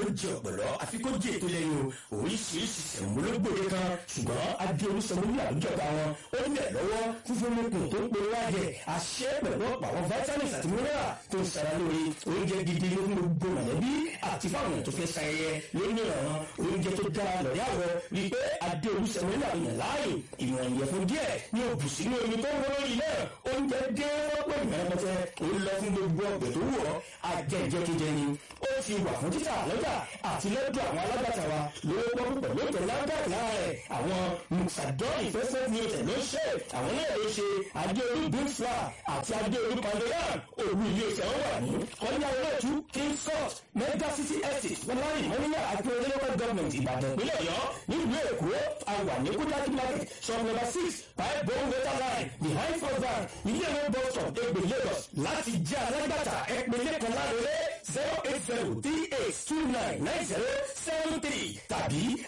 ló jẹ ọ̀pọ̀lọ́ àfi kó jẹ ètò lẹ́yìn o oríṣiríṣi sẹ̀múlógbòde kan ṣùgbọ́n adéolú sọmọlú àwùjọba wọn ó lẹ̀ lọ́wọ́ fúnfún lókun tó ń pe wájẹ àṣẹ pẹ̀lú ọ̀pọ̀ àwọn vitamins àti mineral tó ń sara lórí oúnjẹ gidi ló ń gbogbo mọ̀lẹ́bí àti fáwọn tó fẹ́ sayẹyẹ lónìí ọ̀ràn oúnjẹ tó dára lọ́rí àwọ̀ rí i pé adéolú sọmọlú àwọn yàn láàyè ìwọ̀n ìyẹ̀fun díẹ̀ ní òbù sínú omi tó ń wọ́n lórí náà oúnjẹ dé wọ́pọ̀ ìmọ̀lẹ́pẹ̀tẹ̀ ó lọ fún gbogbo ọ̀gbẹ̀ tó wù ọ́ ajẹ́jẹ́kẹ́jẹ́ ni ó ti wà fún títà lọ́jà àti lọ́dọ̀ àwọn alágbàtà wa lówó pọ́n pẹ̀lú ètò lágbàtà lára rẹ̀ àwọn musadọ́ọ̀nì fẹ́fẹ́ ní ọ̀tẹ̀ ló ṣe àwọn náà ló ṣe adéolú bífà àti adéolú pandoran òru ilé iṣẹ́ wọn wà ní kọ́nyá olóòtú king court mega city estate fọláyì mọ́níyà àti local government ìbàdàn ìpínlẹ̀ ọ̀yọ́ nílùú èkó àwà ní kúdájú market shop number six five bone water line behind first bank ilé ìwé bus stop egbè lagos láti jẹ́ alágbàtà ẹ̀pẹ̀lẹ̀ kan lárẹ́rẹ́ zero eight zero three eight two nine nine zero seven three tàbí